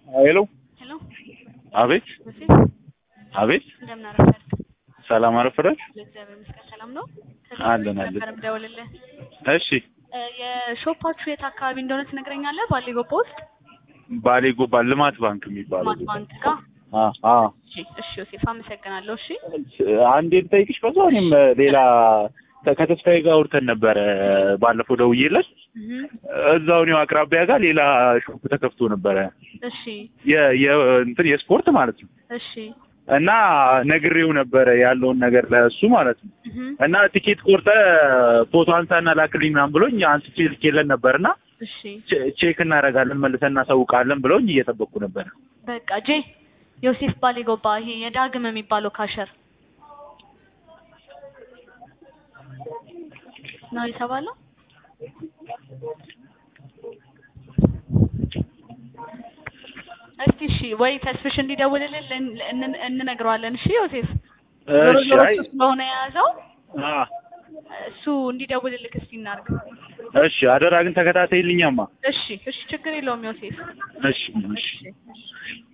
ሄሎ ሄሎ አቤት ዮሴፍ አቤት እንደምን አረፈድክ? ሰላም አረፈዳች እግዚአብሔር ይመስገን ሰላም ነው። አለን አለን ነበር የምደውልልህ እሺ እ የሾፓችሁ የት አካባቢ እንደሆነ ትነግረኛለህ? ባሌ ጎባ ውስጥ ባሌ ጎባ ልማት ባንክ የሚባለው ማት ባንክ ጋር። አ አ እሺ እሺ ዮሴፍ አመሰግናለሁ። እሺ አንዴ ልጠይቅሽ በዛ እኔም ሌላ ከተስፋዬ ጋር አውርተን ነበረ ባለፈው ደውዬለት እህ እዛው እኔው አቅራቢያ ጋር ሌላ ሾፕ ተከፍቶ ነበረ እሺ የ የ እንትን የስፖርት ማለት ነው እሺ እና ነግሬው ነበረ ያለውን ነገር ለእሱ ማለት ነው እህ እና ቲኬት ቆርጠ ፎቶ አንሳና ላክልኝ ምናምን ብሎኝ አንስቼ ልኬለን ነበርና እሺ ቼ- ቼክ እናደርጋለን መልሰን እናሳውቃለን ብለውኝ እየጠበቅኩ ነበር። በቃ ጄ ዮሴፍ ባሌ ጎባ ይሄ የዳግም የሚባለው ካሸር ነው የተባለው። እስቲ እሺ ወይ ተስፍሽ እንዲደውልልን ልን- እን- እንነግረዋለን። እሺ ዮሴፍ ዞሮ እሺ ዞሮ አይ እሱ ስለሆነ የያዘው አ እሱ እንዲደውልልክ እስቲ እናድርግ። እሺ አደራ ግን ተከታተይልኛማ። እሺ እሺ ችግር የለውም ዮሴፍ። እሺ እሺ እሺ